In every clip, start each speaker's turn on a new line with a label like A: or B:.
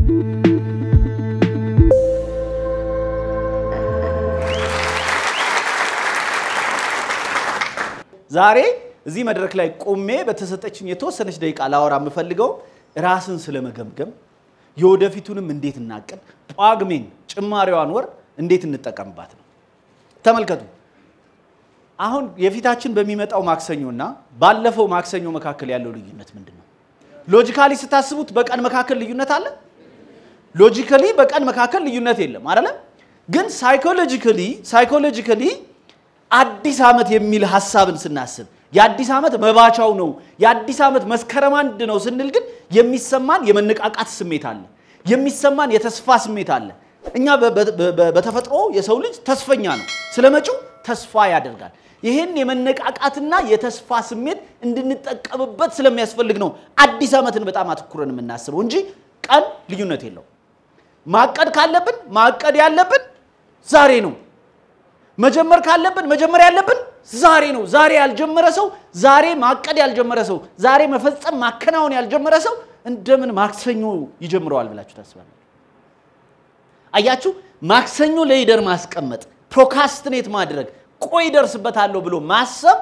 A: ዛሬ እዚህ መድረክ ላይ ቆሜ በተሰጠችኝ የተወሰነች ደቂቃ ላወራ የምፈልገው ራስን ስለመገምገም የወደፊቱንም እንዴት እናቅድ፣ ጳጉሜን ጭማሪዋን ወር እንዴት እንጠቀምባት ነው። ተመልከቱ። አሁን የፊታችን በሚመጣው ማክሰኞና ባለፈው ማክሰኞ መካከል ያለው ልዩነት ምንድን ነው? ሎጂካሊ ስታስቡት በቀን መካከል ልዩነት አለ? ሎጂካሊ በቀን መካከል ልዩነት የለም አይደለም? ግን ሳይኮሎጂካሊ ሳይኮሎጂካሊ አዲስ ዓመት የሚል ሀሳብን ስናስብ የአዲስ ዓመት መባቻው ነው የአዲስ ዓመት መስከረም አንድ ነው ስንል ግን የሚሰማን የመነቃቃት ስሜት አለ፣ የሚሰማን የተስፋ ስሜት አለ። እኛ በተፈጥሮ የሰው ልጅ ተስፈኛ ነው፣ ስለ መጪው ተስፋ ያደርጋል። ይህን የመነቃቃትና የተስፋ ስሜት እንድንጠቀምበት ስለሚያስፈልግ ነው አዲስ ዓመትን በጣም አትኩረን የምናስበው እንጂ ቀን ልዩነት የለው። ማቀድ ካለብን ማቀድ ያለብን ዛሬ ነው። መጀመር ካለብን መጀመር ያለብን ዛሬ ነው። ዛሬ ያልጀመረ ሰው ዛሬ ማቀድ ያልጀመረ ሰው ዛሬ መፈጸም ማከናወን ያልጀመረ ሰው እንደምን ማክሰኞ ይጀምረዋል ብላችሁ ታስባላችሁ? አያችሁ፣ ማክሰኞ ለይደር ማስቀመጥ፣ ፕሮካስትኔት ማድረግ፣ ቆይ ደርስበታለሁ ብሎ ማሰብ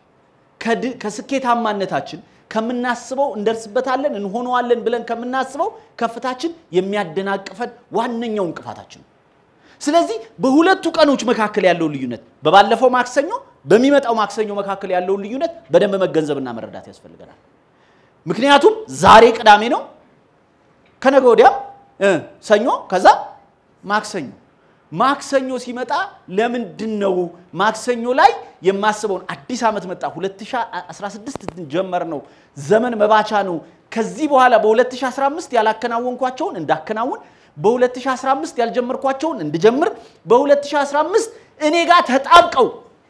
A: ከስኬታማነታችን ከምናስበው እንደርስበታለን እንሆነዋለን ብለን ከምናስበው ከፍታችን የሚያደናቅፈን ዋነኛው እንቅፋታችን ነው። ስለዚህ በሁለቱ ቀኖች መካከል ያለውን ልዩነት በባለፈው ማክሰኞ በሚመጣው ማክሰኞ መካከል ያለውን ልዩነት በደንብ መገንዘብና መረዳት ያስፈልገናል። ምክንያቱም ዛሬ ቅዳሜ ነው፣ ከነገ ወዲያም ሰኞ፣ ከዛ ማክሰኞ። ማክሰኞ ሲመጣ ለምንድን ነው ማክሰኞ ላይ የማስበውን አዲስ ዓመት መጣ፣ 2016 ጀመር ነው፣ ዘመን መባቻ ነው። ከዚህ በኋላ በ2015 ያላከናወንኳቸውን እንዳከናውን በ2015 ያልጀመርኳቸውን እንድጀምር በ2015 እኔ ጋር ተጣብቀው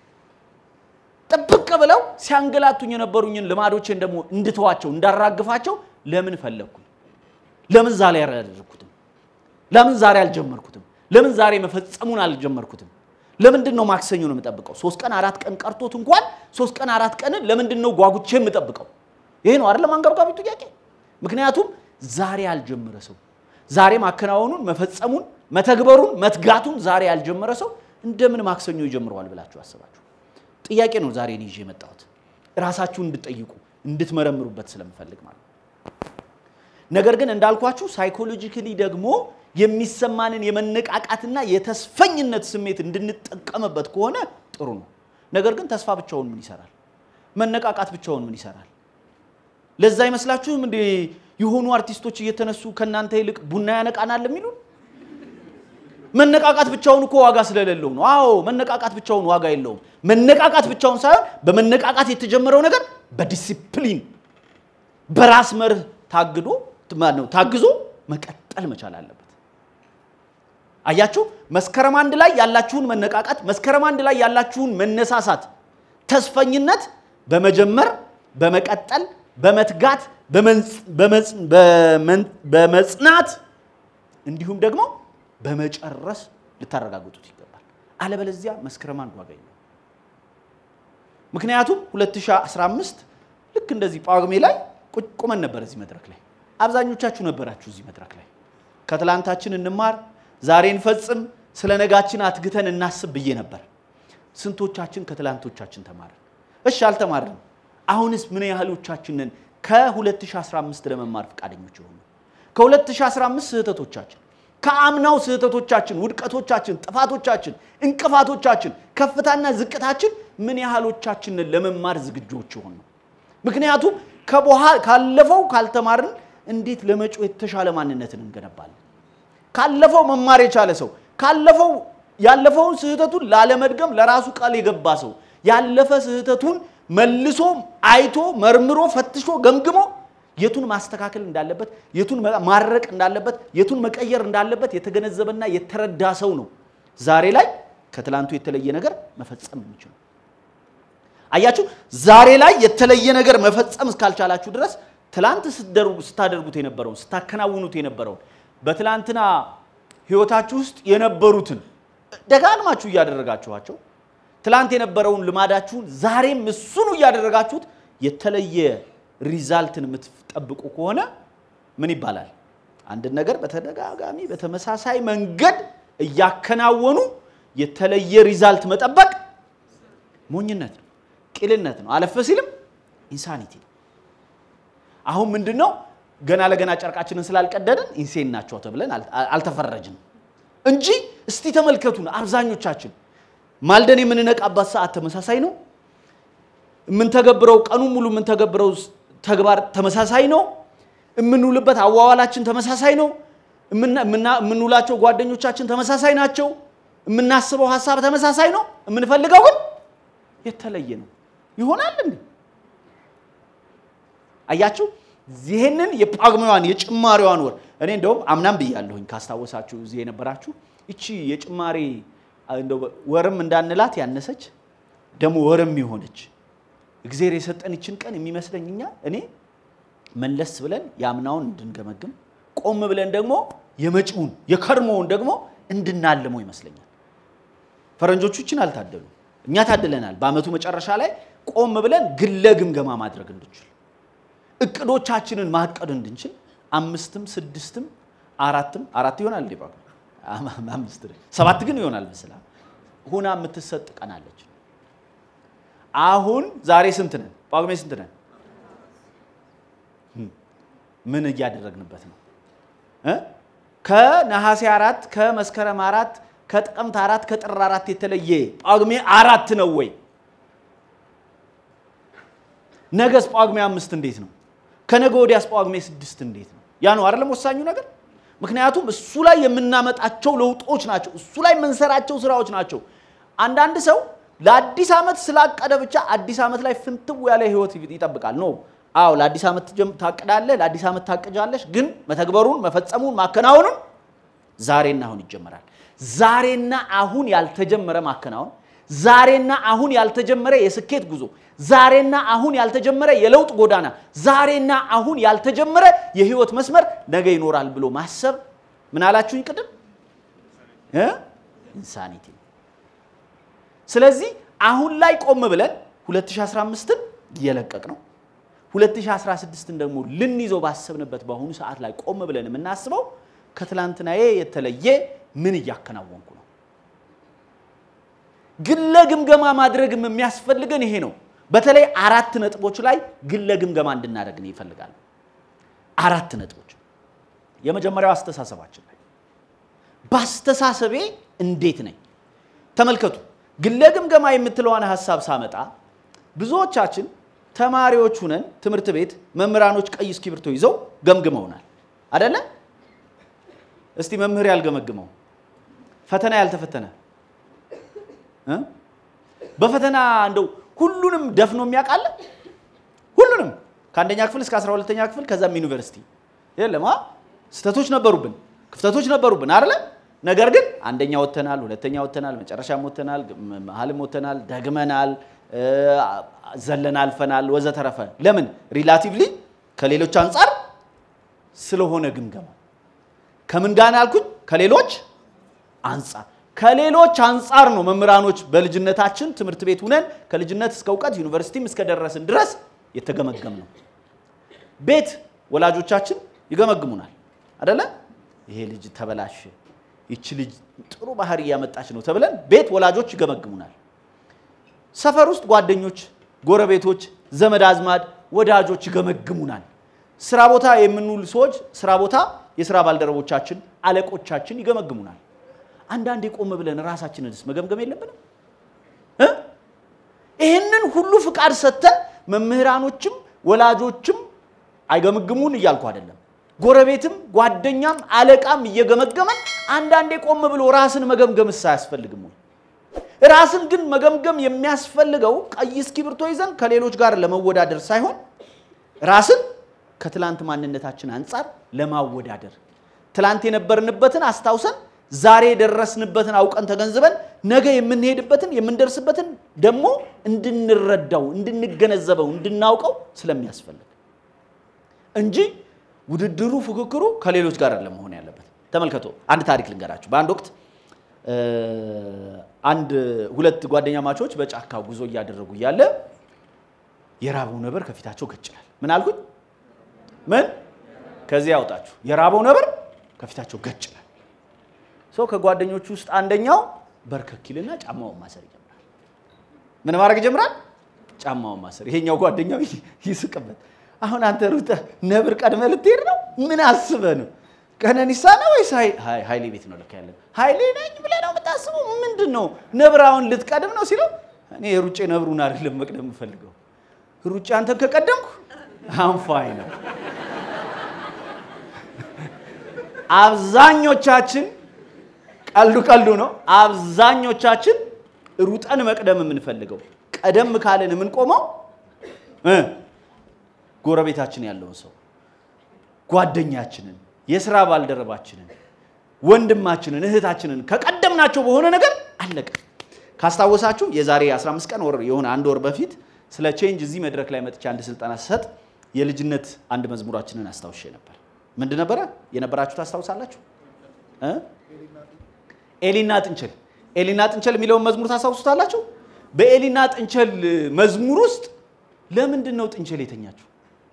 A: ጥብቅ ብለው ሲያንገላቱኝ የነበሩኝን ልማዶቼን ደግሞ እንድተዋቸው እንዳራግፋቸው ለምን ፈለግኩኝ? ለምን ዛሬ ያላደረግኩትም? ለምን ዛሬ አልጀመርኩትም? ለምን ዛሬ መፈጸሙን አልጀመርኩትም? ለምንድን ነው ማክሰኞ ነው የምጠብቀው? ሶስት ቀን አራት ቀን ቀርቶት እንኳን ሶስት ቀን አራት ቀንን ለምንድን ነው ጓጉቼ የምጠብቀው? ይሄ ነው አይደለም አንገብጋቢ ጥያቄ። ምክንያቱም ዛሬ ያልጀመረ ሰው ዛሬ ማከናወኑን መፈጸሙን መተግበሩን መትጋቱን ዛሬ ያልጀመረ ሰው እንደምን ማክሰኞ ይጀምረዋል ብላችሁ አስባችሁ? ጥያቄ ነው ዛሬ እኔ ይዤ የመጣሁት ራሳችሁን እንድትጠይቁ እንድትመረምሩበት ስለምፈልግ ማለት ነው። ነገር ግን እንዳልኳችሁ ሳይኮሎጂካሊ ደግሞ የሚሰማንን የመነቃቃትና የተስፈኝነት ስሜት እንድንጠቀምበት ከሆነ ጥሩ ነው። ነገር ግን ተስፋ ብቻውን ምን ይሰራል? መነቃቃት ብቻውን ምን ይሰራል? ለዛ አይመስላችሁም እንዴ የሆኑ አርቲስቶች እየተነሱ ከእናንተ ይልቅ ቡና ያነቃናል የሚሉን? መነቃቃት ብቻውን እኮ ዋጋ ስለሌለው ነው። አዎ መነቃቃት ብቻውን ዋጋ የለውም። መነቃቃት ብቻውን ሳይሆን በመነቃቃት የተጀመረው ነገር በዲሲፕሊን በራስ መርህ ታግዶ ነው ታግዞ መቀጠል መቻል አለበት። አያችሁ፣ መስከረም አንድ ላይ ያላችሁን መነቃቃት፣ መስከረም አንድ ላይ ያላችሁን መነሳሳት፣ ተስፈኝነት በመጀመር በመቀጠል በመትጋት በመጽናት እንዲሁም ደግሞ በመጨረስ ልታረጋግጡት ይገባል። አለበለዚያ መስከረም አንድ ዋጋ የለውም። ምክንያቱም 2015 ልክ እንደዚህ ጳጉሜ ላይ ቁመን ነበር እዚህ መድረክ ላይ አብዛኞቻችሁ ነበራችሁ እዚህ መድረክ ላይ ከትላንታችን እንማር፣ ዛሬ እንፈጽም፣ ስለ ነጋችን አትግተን እናስብ ብዬ ነበር። ስንቶቻችን ከትላንቶቻችን ተማርን? እሺ አልተማርንም። አሁንስ ምን ያህሎቻችንን ከ2015 ለመማር ፈቃደኞች የሆኑ ከ2015 ስህተቶቻችን ከአምናው ስህተቶቻችን፣ ውድቀቶቻችን፣ ጥፋቶቻችን፣ እንቅፋቶቻችን፣ ከፍታና ዝቅታችን ምን ያህሎቻችንን ለመማር ዝግጆች የሆን ነው? ምክንያቱም ካለፈው ካልተማርን እንዴት ለመጪው የተሻለ ማንነትን እንገነባለን? ካለፈው መማር የቻለ ሰው ካለፈው ያለፈውን ስህተቱን ላለመድገም ለራሱ ቃል የገባ ሰው ያለፈ ስህተቱን መልሶ አይቶ መርምሮ ፈትሾ ገምግሞ የቱን ማስተካከል እንዳለበት የቱን ማረቅ እንዳለበት የቱን መቀየር እንዳለበት የተገነዘበና የተረዳ ሰው ነው ዛሬ ላይ ከትላንቱ የተለየ ነገር መፈጸም የሚችለው። አያችሁ፣ ዛሬ ላይ የተለየ ነገር መፈጸም እስካልቻላችሁ ድረስ ትላንት ስታደርጉት የነበረውን ስታከናውኑት የነበረውን በትላንትና ህይወታችሁ ውስጥ የነበሩትን ደጋግማችሁ እያደረጋችኋቸው ትላንት የነበረውን ልማዳችሁን ዛሬም እሱኑ እያደረጋችሁት የተለየ ሪዛልትን የምትጠብቁ ከሆነ ምን ይባላል? አንድን ነገር በተደጋጋሚ በተመሳሳይ መንገድ እያከናወኑ የተለየ ሪዛልት መጠበቅ ሞኝነት ነው፣ ቂልነት ነው፣ አለፈ ሲልም ኢንሳኒቲ ነው። አሁን ምንድን ነው ገና ለገና ጨርቃችንን ስላልቀደድን ኢንሴን ናቸው ተብለን አልተፈረጅንም እንጂ እስቲ ተመልከቱን። አብዛኞቻችን ማልደን የምንነቃባት ሰዓት ተመሳሳይ ነው። የምንተገብረው ቀኑ ሙሉ የምንተገብረው ተግባር ተመሳሳይ ነው። የምንውልበት አዋዋላችን ተመሳሳይ ነው። የምንውላቸው ጓደኞቻችን ተመሳሳይ ናቸው። የምናስበው ሀሳብ ተመሳሳይ ነው። የምንፈልገው ግን የተለየ ነው። ይሆናል እንዴ? አያችሁ፣ ይህንን የጳጉሜዋን የጭማሪዋን ወር እኔ እንደውም አምናም ብያለሁኝ ካስታወሳችሁ እዚህ የነበራችሁ ይቺ የጭማሪ ወርም እንዳንላት ያነሰች ደግሞ ወርም የሆነች እግዚአብሔር የሰጠን ይችን ቀን የሚመስለኝ እኛ እኔ መለስ ብለን የአምናውን እንድንገመግም ቆም ብለን ደግሞ የመጪውን የከርሞውን ደግሞ እንድናልመው ይመስለኛል። ፈረንጆቹ ይችን አልታደሉ፣ እኛ ታድለናል። በአመቱ መጨረሻ ላይ ቆም ብለን ግለ ግምገማ ማድረግ እንድንችል እቅዶቻችንን ማቀድ እንድንችል አምስትም ስድስትም አራትም አራት ይሆናል እንዴ አምስት ሰባት ግን ይሆናል መስላ ሁና የምትሰጥ ቀናለች። አሁን ዛሬ ስንት ነን? ጳጉሜ ስንት ነን? ምን እያደረግንበት ነው? ከነሐሴ አራት ከመስከረም አራት ከጥቅምት አራት ከጥር አራት የተለየ ጳጉሜ አራት ነው ወይ? ነገስ ጳጉሜ አምስት እንዴት ነው? ከነገ ወዲያስ ጳጉሜ ስድስት እንዴት ነው? ያ ነው አይደለም ወሳኙ ነገር። ምክንያቱም እሱ ላይ የምናመጣቸው ለውጦች ናቸው። እሱ ላይ የምንሰራቸው ስራዎች ናቸው። አንዳንድ ሰው ለአዲስ ዓመት ስላቀደ ብቻ አዲስ ዓመት ላይ ፍንትው ያለ ህይወት ይጠብቃል። ኖ አዎ፣ ለአዲስ ዓመት ታቅዳለህ፣ ለአዲስ ዓመት ታቅጃለሽ። ግን መተግበሩን፣ መፈጸሙን፣ ማከናወኑን ዛሬና አሁን ይጀመራል። ዛሬና አሁን ያልተጀመረ ማከናወን፣ ዛሬና አሁን ያልተጀመረ የስኬት ጉዞ፣ ዛሬና አሁን ያልተጀመረ የለውጥ ጎዳና፣ ዛሬና አሁን ያልተጀመረ የህይወት መስመር ነገ ይኖራል ብሎ ማሰብ ምን አላችሁኝ ቅድም? ኢንሳኒቲ ነው። ስለዚህ አሁን ላይ ቆም ብለን 2015ን እየለቀቅ ነው 2016ን ደግሞ ልንይዘው ባሰብንበት በአሁኑ ሰዓት ላይ ቆም ብለን የምናስበው ከትላንትናዬ የተለየ ምን እያከናወንኩ ነው። ግለ ግምገማ ማድረግም የሚያስፈልገን ይሄ ነው። በተለይ አራት ነጥቦች ላይ ግለ ግምገማ እንድናደርግ ነው ይፈልጋል። አራት ነጥቦች። የመጀመሪያው አስተሳሰባችን ላይ በአስተሳሰቤ እንዴት ነኝ? ተመልከቱ። ግለ ግምገማ የምትለዋን ሀሳብ ሳመጣ ብዙዎቻችን ተማሪዎች ሁነን ትምህርት ቤት መምህራኖች ቀይ እስክሪብቶ ይዘው ገምግመውናል አደለ? እስቲ መምህር ያልገመግመው ፈተና ያልተፈተነ በፈተና እንደው ሁሉንም ደፍኖ የሚያውቃለ ሁሉንም ከአንደኛ ክፍል እስከ 12ተኛ ክፍል ከዛም ዩኒቨርሲቲ የለም። ስህተቶች ነበሩብን፣ ክፍተቶች ነበሩብን አይደለ? ነገር ግን አንደኛ ወተናል፣ ሁለተኛ ወተናል፣ መጨረሻም ወተናል፣ መሀልም ወተናል፣ ደግመናል፣ ዘለን አልፈናል፣ ወዘተረፈ። ለምን ሪላቲቭሊ ከሌሎች አንጻር ስለሆነ ግምገማ ከምን ጋር አልኩኝ? ከሌሎች አንጻር ከሌሎች አንጻር ነው መምህራኖች በልጅነታችን ትምህርት ቤት ሁነን ከልጅነት እስከ እውቀት ዩኒቨርሲቲም እስከደረስን ድረስ የተገመገም ነው። ቤት ወላጆቻችን ይገመግሙናል አደለ? ይሄ ልጅ ተበላሽ፣ ይቺ ልጅ ጥሩ ባህሪ እያመጣች ነው ተብለን ቤት ወላጆች ይገመግሙናል። ሰፈር ውስጥ ጓደኞች፣ ጎረቤቶች፣ ዘመድ አዝማድ፣ ወዳጆች ይገመግሙናል። ስራ ቦታ የምንውል ሰዎች ስራ ቦታ የስራ ባልደረቦቻችን፣ አለቆቻችን ይገመግሙናል። አንዳንዴ ቆም ብለን ራሳችንንስ መገምገም የለብንም? ይህንን ሁሉ ፍቃድ ሰጥተን መምህራኖችም ወላጆችም አይገመግሙን እያልኩ አይደለም። ጎረቤትም ጓደኛም አለቃም እየገመገመን አንዳንዴ ቆም ብሎ ራስን መገምገምስ አያስፈልግም ወይ? ራስን ግን መገምገም የሚያስፈልገው ቀይ እስክሪብቶ ይዘን ከሌሎች ጋር ለመወዳደር ሳይሆን ራስን ከትላንት ማንነታችን አንጻር ለማወዳደር ትላንት የነበርንበትን አስታውሰን ዛሬ የደረስንበትን አውቀን ተገንዝበን ነገ የምንሄድበትን የምንደርስበትን ደግሞ እንድንረዳው፣ እንድንገነዘበው፣ እንድናውቀው ስለሚያስፈልግ እንጂ ውድድሩ፣ ፉክክሩ ከሌሎች ጋር ለመሆን ያለበት። ተመልከቶ አንድ ታሪክ ልንገራችሁ። በአንድ ወቅት አንድ ሁለት ጓደኛ ማቾች በጫካ ጉዞ እያደረጉ እያለ የራበው ነበር ከፊታቸው ገጭላል። ምን አልኩኝ? ምን ከዚህ ያውጣችሁ። የራበው ነብር ከፊታቸው ገጭ ይላል። ሰው ከጓደኞቹ ውስጥ አንደኛው በርከክ ይልና ጫማውን ማሰር ይጀምራል። ምን ማድረግ ይጀምራል? ጫማውን ማሰር። ይሄኛው ጓደኛው ይስቅበት። አሁን አንተ ሩጠህ ነብር ቀድመህ ልትሄድ ነው? ምን አስበህ ነው? ቀነኒሳ ነው ወይስ ኃይሌ ቤት ነው ልክ ያለን? ኃይሌ ነኝ ብለህ ነው የምታስበው? ምንድን ነው ነብር አሁን ልትቀድም ነው ሲለው፣ እኔ የሩጬ ነብሩን አይደለም መቅደም የምፈልገው ሩጬ አንተን ከቀደምኩ አንፋይ ነው። አብዛኞቻችን ቀልዱ ቀልዱ ነው። አብዛኞቻችን ሩጠን መቅደም የምንፈልገው ቀደም ካለን የምንቆመው እ ጎረቤታችን ያለውን ሰው ጓደኛችንን፣ የስራ ባልደረባችንን፣ ወንድማችንን፣ እህታችንን ከቀደምናቸው በሆነ ነገር አለቀ። ካስታወሳችሁ የዛሬ 15 ቀን ወር የሆነ አንድ ወር በፊት ስለ ቼንጅ እዚህ መድረክ ላይ መጥቼ አንድ ስልጠና ስሰጥ የልጅነት አንድ መዝሙራችንን አስታውሼ ነበር። ምንድን ነበረ የነበራችሁ ታስታውሳላችሁ? እ ኤሊና ጥንቸል ኤሊና ጥንቸል የሚለውን መዝሙር ታስታውሱታላችሁ? በኤሊና ጥንቸል መዝሙር ውስጥ ለምንድን ነው ጥንቸል የተኛችው?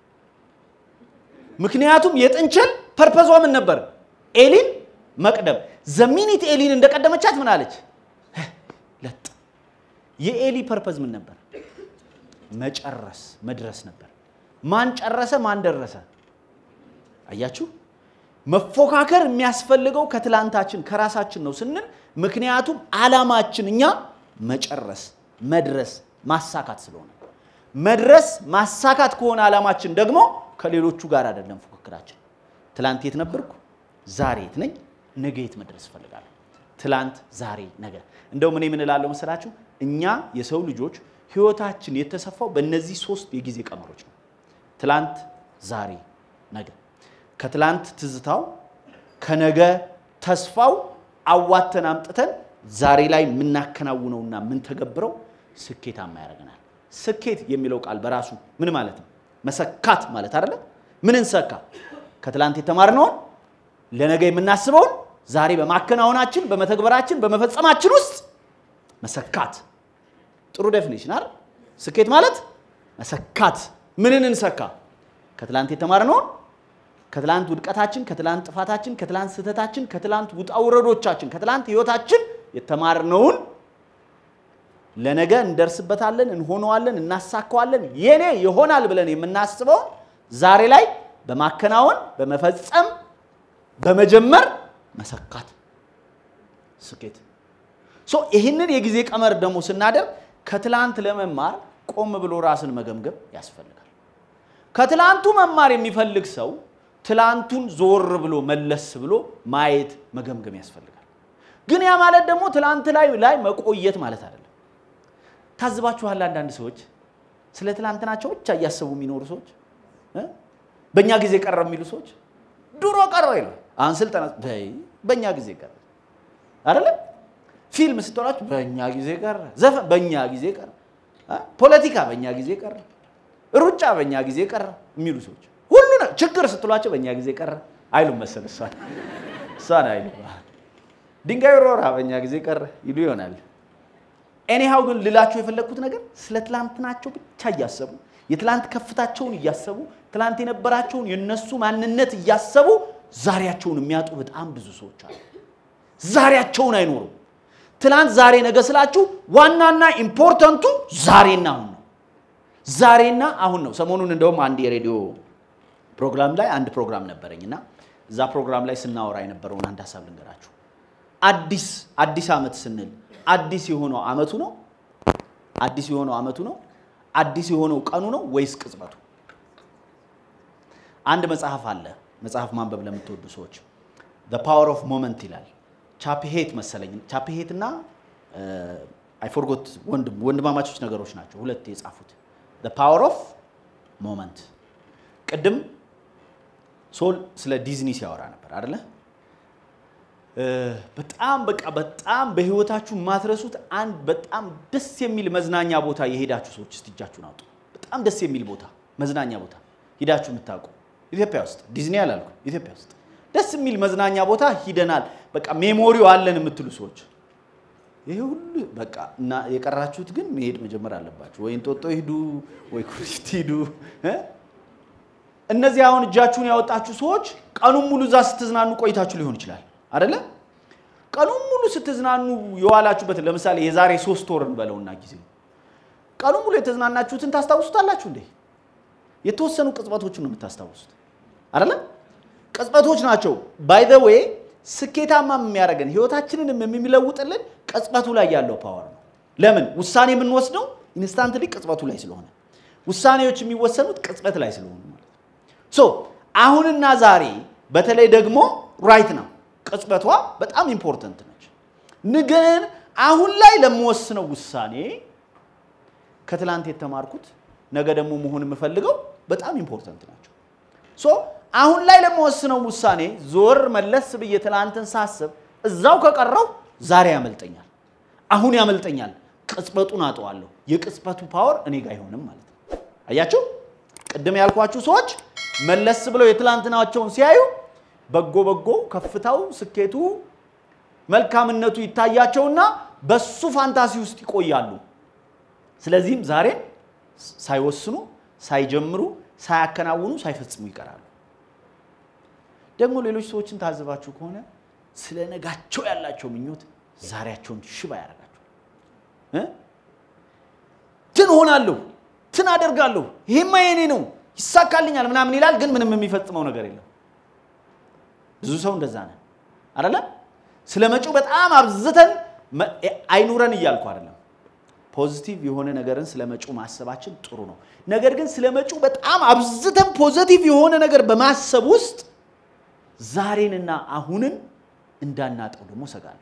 A: ምክንያቱም የጥንቸል ፐርፐዟ ምን ነበር? ኤሊን መቅደም። ዘሚኒት ኤሊን እንደቀደመቻት ምን አለች? ለጥ። የኤሊ ፐርፐዝ ምን ነበር? መጨረስ መድረስ ነበር። ማን ጨረሰ? ማን ደረሰ? አያችሁ፣ መፎካከር የሚያስፈልገው ከትላንታችን ከራሳችን ነው ስንል፣ ምክንያቱም አላማችን እኛ መጨረስ፣ መድረስ፣ ማሳካት ስለሆነ መድረስ ማሳካት ከሆነ አላማችን ደግሞ ከሌሎቹ ጋር አይደለም ፉክክራችን። ትላንት የት ነበርኩ? ዛሬ የት ነኝ? ነገ የት መድረስ እፈልጋለሁ? ትላንት፣ ዛሬ፣ ነገ። እንደው ምን የምንላለው መሰላችሁ? እኛ የሰው ልጆች ህይወታችን የተሰፋው በእነዚህ ሶስት የጊዜ ቀመሮች ነው። ትላንት፣ ዛሬ፣ ነገ። ከትላንት ትዝታው ከነገ ተስፋው አዋተን አምጥተን ዛሬ ላይ የምናከናውነውና የምንተገብረው ስኬታማ ያደርገናል። ስኬት የሚለው ቃል በራሱ ምን ማለት ነው? መሰካት ማለት አይደለ? ምን እንሰካ? ከትላንት የተማርነውን ለነገ የምናስበውን ዛሬ በማከናወናችን በመተግበራችን በመፈጸማችን ውስጥ መሰካት። ጥሩ ዴፊኒሽን አይደል? ስኬት ማለት መሰካት። ምንን እንሰካ? ከትላንት የተማርነውን ከትላንት ውድቀታችን፣ ከትላንት ጥፋታችን፣ ከትላንት ስህተታችን፣ ከትላንት ውጣ ውረዶቻችን፣ ከትላንት ህይወታችን የተማርነውን ለነገ እንደርስበታለን፣ እንሆነዋለን፣ እናሳካዋለን፣ የኔ ይሆናል ብለን የምናስበውን ዛሬ ላይ በማከናወን በመፈጸም በመጀመር መሰካት ስኬት። ሶ ይህንን የጊዜ ቀመር ደግሞ ስናደርግ ከትላንት ለመማር ቆም ብሎ ራስን መገምገም ያስፈልጋል። ከትላንቱ መማር የሚፈልግ ሰው ትላንቱን ዞር ብሎ መለስ ብሎ ማየት መገምገም ያስፈልጋል። ግን ያ ማለት ደግሞ ትላንት ላይ ላይ መቆየት ማለት አይደለም። ታዝባችኋል? አንዳንድ ሰዎች ስለ ትላንትናቸው ብቻ እያሰቡ የሚኖሩ ሰዎች እ በእኛ ጊዜ ቀረ የሚሉ ሰዎች ድሮ ቀረ ይላል። አሁን ስልጠና በእኛ ጊዜ ቀረ አይደለም። ፊልም ስትሆናችሁ በእኛ ጊዜ ቀረ፣ ዘፈን በእኛ ጊዜ ቀረ፣ ፖለቲካ በእኛ ጊዜ ቀረ፣ ሩጫ በእኛ ጊዜ ቀረ የሚሉ ሰዎች ሁሉ ችግር ስትሏቸው በእኛ ጊዜ ቀረ አይሉም መሰል እሷን እሷን አይሉ ድንጋይ ሮራ በእኛ ጊዜ ቀረ ይሉ ይሆናል። ኤኒሃው ግን ልላቸው የፈለግኩት ነገር ስለ ትላንትናቸው ብቻ እያሰቡ የትላንት ከፍታቸውን እያሰቡ ትላንት የነበራቸውን የነሱ ማንነት እያሰቡ ዛሬያቸውን የሚያጡ በጣም ብዙ ሰዎች አሉ። ዛሬያቸውን አይኖሩም። ትላንት፣ ዛሬ፣ ነገ ስላችሁ ዋናና ኢምፖርተንቱ ዛሬና አሁን ነው። ዛሬና አሁን ነው። ሰሞኑን እንደውም አንድ የሬዲዮ ፕሮግራም ላይ አንድ ፕሮግራም ነበረኝ እና እዛ ፕሮግራም ላይ ስናወራ የነበረውን አንድ ሀሳብ ልንገራችሁ። አዲስ አዲስ ዓመት ስንል አዲስ የሆነው ዓመቱ ነው? አዲስ የሆነው ዓመቱ ነው? አዲስ የሆነው ቀኑ ነው ወይስ ቅጽበቱ? አንድ መጽሐፍ አለ። መጽሐፍ ማንበብ ለምትወዱ ሰዎች ዘ ፓወር ኦፍ ሞመንት ይላል። ቻፕሄት መሰለኝ። ቻፕሄት እና አይ ፎርጎት ወንድም ወንድማማቾች ነገሮች ናቸው ሁለት የጻፉት ዘ ፓወር ኦፍ ሞመንት። ቅድም ሶል ስለ ዲዝኒ ሲያወራ ነበር አደለ? በጣም በቃ በጣም በህይወታችሁ የማትረሱት አንድ በጣም ደስ የሚል መዝናኛ ቦታ የሄዳችሁ ሰዎች እስቲ እጃችሁን አውጡ። በጣም ደስ የሚል ቦታ መዝናኛ ቦታ ሂዳችሁ የምታውቁ ኢትዮጵያ ውስጥ ዲዝኒ አላልኩም፣ ኢትዮጵያ ውስጥ ደስ የሚል መዝናኛ ቦታ ሂደናል፣ በቃ ሜሞሪው አለን የምትሉ ሰዎች ይሄ ሁሉ በቃ እና የቀራችሁት ግን መሄድ መጀመር አለባችሁ። ወይ እንጦጦ ሂዱ፣ ወይ ኩሪፍት ሂዱ። እነዚህ አሁን እጃችሁን ያወጣችሁ ሰዎች ቀኑን ሙሉ እዛ ስትዝናኑ ቆይታችሁ ሊሆን ይችላል አይደለ? ቀኑን ሙሉ ስትዝናኑ የዋላችሁበትን ለምሳሌ የዛሬ ሶስት ወር እንበለውና ጊዜ ቀኑን ሙሉ የተዝናናችሁትን ታስታውሱታላችሁ እንዴ? የተወሰኑ ቅጽበቶችን ነው የምታስታውሱት አይደለ? ቅጽበቶች ናቸው። ባይ ዘ ዌይ ስኬታማ የሚያደርገን ህይወታችንንም የሚለውጥልን ቅጽበቱ ላይ ያለው ፓወር ነው። ለምን ውሳኔ የምንወስደው ኢንስታንትሊ ቅጽበቱ ላይ ስለሆነ ውሳኔዎች የሚወሰኑት ቅጽበት ላይ ስለሆኑ ማለት ነው። ሶ አሁንና ዛሬ በተለይ ደግሞ ራይት ነው ቅጽበቷ በጣም ኢምፖርተንት ነች። ግን አሁን ላይ ለምወስነው ውሳኔ ከትላንት የተማርኩት ነገ ደግሞ መሆን የምፈልገው በጣም ኢምፖርተንት ናቸው። ሶ አሁን ላይ ለመወስነው ውሳኔ ዞር መለስ ብዬ ትላንትን ሳስብ እዛው ከቀረው ዛሬ ያመልጠኛል፣ አሁን ያመልጠኛል፣ ቅጽበቱን አጠዋለሁ። የቅጽበቱ ፓወር እኔ ጋር አይሆንም ማለት ነው። አያችሁ፣ ቅድም ያልኳችሁ ሰዎች መለስ ብለው የትላንትናቸውን ሲያዩ በጎ በጎ ከፍታው፣ ስኬቱ፣ መልካምነቱ ይታያቸውና በሱ ፋንታሲ ውስጥ ይቆያሉ። ስለዚህም ዛሬ ሳይወስኑ፣ ሳይጀምሩ፣ ሳያከናውኑ፣ ሳይፈጽሙ ይቀራሉ። ደግሞ ሌሎች ሰዎችን ታዝባችሁ ከሆነ ስለ ነጋቸው ያላቸው ምኞት ዛሬያቸውን ሽባ ያደርጋቸዋል። እ? ትን ሆናለሁ፣ ትን አደርጋለሁ፣ ይሄማ የኔ ነው፣ ይሳካልኛል ምናምን ይላል፣ ግን ምንም የሚፈጽመው ነገር የለም። ብዙ ሰው እንደዛ ነን አይደለ? ስለ መጪው በጣም አብዝተን መ- አይኑረን እያልኩ አይደለም። ፖዚቲቭ የሆነ ነገርን ስለ መጪው ማሰባችን ጥሩ ነው። ነገር ግን ስለ መጪው በጣም አብዝተን ፖዚቲቭ የሆነ ነገር በማሰብ ውስጥ ዛሬንና አሁንን እንዳናጠው ደግሞ ሰጋለሁ።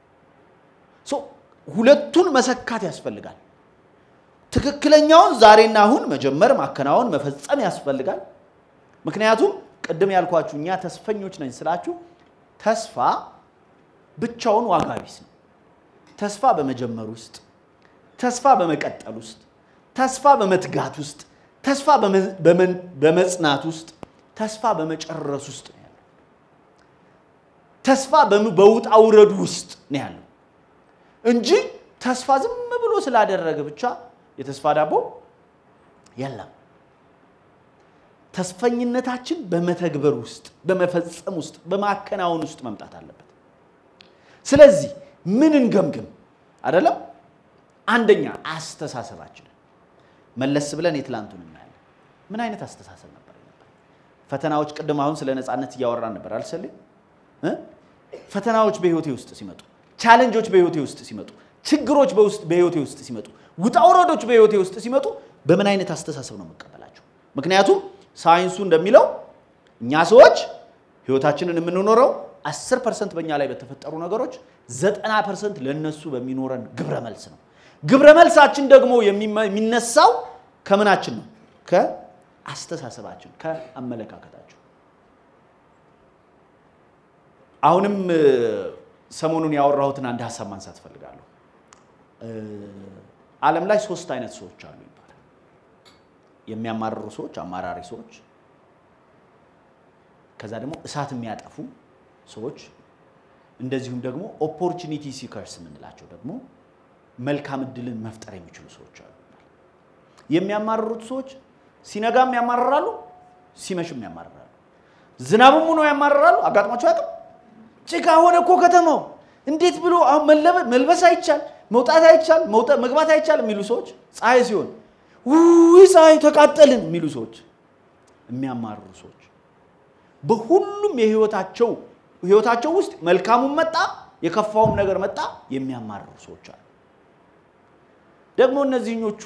A: ሶ ሁለቱን መሰካት ያስፈልጋል። ትክክለኛውን ዛሬና አሁን መጀመር፣ ማከናወን፣ መፈጸም ያስፈልጋል። ምክንያቱም ቅድም ያልኳችሁ እኛ ተስፈኞች ነኝ ስላችሁ ተስፋ ብቻውን ዋጋ ቢስ ነው። ተስፋ በመጀመር ውስጥ፣ ተስፋ በመቀጠል ውስጥ፣ ተስፋ በመትጋት ውስጥ፣ ተስፋ በመ- በመን- በመጽናት ውስጥ፣ ተስፋ በመጨረስ ውስጥ ነው ያለው። ተስፋ በም- በውጣ ውረዱ ውስጥ ነው ያለው እንጂ ተስፋ ዝም ብሎ ስላደረገ ብቻ የተስፋ ዳቦ የለም። ተስፈኝነታችን በመተግበር ውስጥ፣ በመፈጸም ውስጥ፣ በማከናወን ውስጥ መምጣት አለበት። ስለዚህ ምን እንገምግም አይደለም? አንደኛ አስተሳሰባችን መለስ ብለን የትላንቱን እናያለን። ምን አይነት አስተሳሰብ ነበር ነበር? ፈተናዎች ቅድም አሁን ስለ ነፃነት እያወራን ነበር አልሰልም? እ? ፈተናዎች በህይወቴ ውስጥ ሲመጡ፣ ቻሌንጆች በህይወቴ ውስጥ ሲመጡ፣ ችግሮች በውስጥ በህይወቴ ውስጥ ሲመጡ፣ ውጣ ውረዶች በህይወቴ ውስጥ ሲመጡ በምን አይነት አስተሳሰብ ነው የምቀበላቸው? ምክንያቱም ሳይንሱ እንደሚለው እኛ ሰዎች ህይወታችንን የምንኖረው 10 ፐርሰንት በእኛ ላይ በተፈጠሩ ነገሮች፣ 90 ፐርሰንት ለእነሱ በሚኖረን ግብረ መልስ ነው። ግብረ መልሳችን ደግሞ የሚመ- የሚነሳው ከምናችን ነው? ከአስተሳሰባችን፣ ከአመለካከታችን። አሁንም እ፣ ሰሞኑን ያወራሁትን አንድ ሀሳብ ማንሳት እፈልጋለሁ። እ፣ ዓለም ላይ ሶስት አይነት ሰዎች አሉ ይባላል። የሚያማርሩ ሰዎች፣ አማራሪ ሰዎች፣ ከዛ ደግሞ እሳት የሚያጠፉ ሰዎች፣ እንደዚሁም ደግሞ ኦፖርቹኒቲ ሲከርስ የምንላቸው ደግሞ መልካም እድልን መፍጠር የሚችሉ ሰዎች አሉ። የሚያማርሩት ሰዎች ሲነጋም ያማርራሉ፣ ሲመሽም ያማርራሉ። ዝናብም ሆኖ ያማርራሉ። አጋጥሟቸው አያውቅም? ጭቃ ሆነ እኮ ከተማው እንዴት ብሎ አሁን መለበ- መልበስ አይቻል፣ መውጣት አይቻል፣ መውጣ- መግባት አይቻል የሚሉ ሰዎች፣ ፀሐይ ሲሆን ውይ ፀሐይ ተቃጠልን የሚሉ ሰዎች፣ የሚያማርሩ ሰዎች በሁሉም የህይወታቸው ህይወታቸው ውስጥ መልካሙም መጣ የከፋውም ነገር መጣ የሚያማርሩ ሰዎች አሉ። ደግሞ እነዚህኞቹ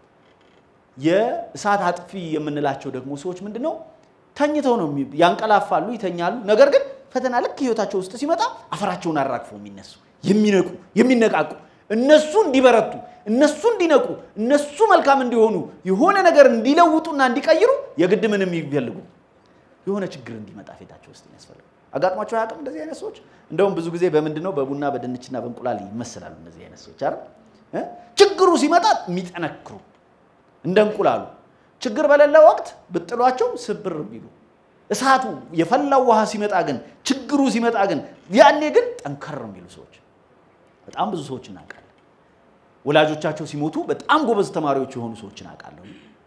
A: የእሳት አጥፊ የምንላቸው ደግሞ ሰዎች ምንድን ነው? ተኝተው ነው የሚ- ያንቀላፋሉ፣ ይተኛሉ። ነገር ግን ፈተና ልክ ህይወታቸው ውስጥ ሲመጣ አፈራቸውን አራግፈው የሚነሱ የሚነቁ የሚነቃቁ እነሱ እንዲበረቱ እነሱ እንዲነቁ እነሱ መልካም እንዲሆኑ የሆነ ነገር እንዲለውጡና እንዲቀይሩ የግድ ምን የሚፈልጉ የሆነ ችግር እንዲመጣ ፊታቸው ውስጥ የሚያስፈልጉ አጋጥሟቸው አያውቅም? እንደዚህ አይነት ሰዎች እንደውም ብዙ ጊዜ በምንድን ነው በቡና በድንችና በእንቁላል ይመስላሉ እነዚህ አይነት ሰዎች አይደል? እ? ችግሩ ሲመጣ የሚጠነክሩ እንደ እንቁላሉ ችግር በሌለ ወቅት ብጥሏቸው ስብር የሚሉ እሳቱ የፈላው ውሃ ሲመጣ ግን ችግሩ ሲመጣ ግን ያኔ ግን ጠንከር የሚሉ ሰዎች በጣም ብዙ ሰዎች እናውቃለን። ወላጆቻቸው ሲሞቱ በጣም ጎበዝ ተማሪዎች የሆኑ ሰዎች እናውቃለሁ።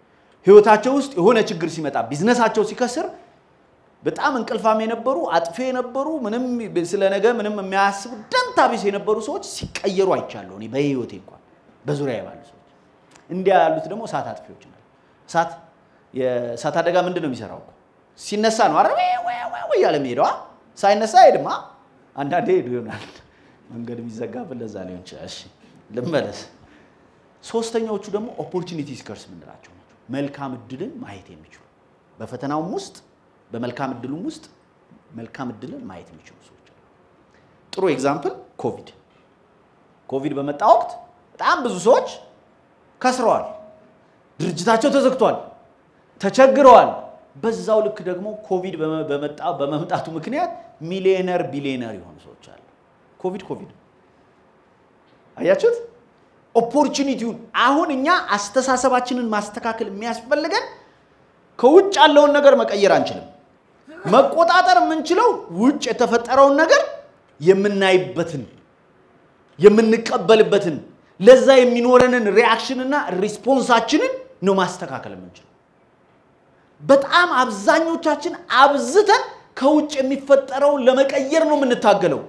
A: ህይወታቸው ውስጥ የሆነ ችግር ሲመጣ ቢዝነሳቸው ሲከስር በጣም እንቅልፋም የነበሩ አጥፌ የነበሩ ምንም ስለ ነገ ምንም የሚያስቡ ደንታ ቢስ የነበሩ ሰዎች ሲቀየሩ አይቻለሁ። እኔ በህይወቴ እንኳን በዙሪያ ባሉ ሰዎች እንዲያ ያሉት ደግሞ እሳት አጥፊዎች ናቸው። እሳት የእሳት አደጋ ምንድን ነው የሚሰራው? ሲነሳ ነው አረ እያለ የሚሄደዋ ሳይነሳ አይሄድማ። አንዳንዴ ሄዱ ይሆናል መንገድ የሚዘጋብን ለዛ ሊሆን ይችላል። እሺ ልመለስ። ሶስተኛዎቹ ደግሞ ኦፖርቹኒቲ ሲከርስ የምንላቸው ናቸው። መልካም እድልን ማየት የሚችሉ በፈተናውም ውስጥ በመልካም እድሉም ውስጥ መልካም እድልን ማየት የሚችሉ ሰዎች አሉ። ጥሩ ኤግዛምፕል ኮቪድ። ኮቪድ በመጣ ወቅት በጣም ብዙ ሰዎች ከስረዋል፣ ድርጅታቸው ተዘግቷል፣ ተቸግረዋል። በዛው ልክ ደግሞ ኮቪድ በመጣ በመምጣቱ ምክንያት ሚሊዮነር ቢሊዮነር የሆኑ ሰዎች አሉ። ኮቪድ ኮቪድ አያችሁት? ኦፖርቹኒቲውን አሁን እኛ አስተሳሰባችንን ማስተካከል የሚያስፈልገን ከውጭ ያለውን ነገር መቀየር አንችልም። መቆጣጠር የምንችለው ውጭ የተፈጠረውን ነገር የምናይበትን የምንቀበልበትን ለዛ የሚኖረንን ሪያክሽንና ሪስፖንሳችንን ነው ማስተካከል የምንችለው። በጣም አብዛኞቻችን አብዝተን ከውጭ የሚፈጠረውን ለመቀየር ነው የምንታገለው።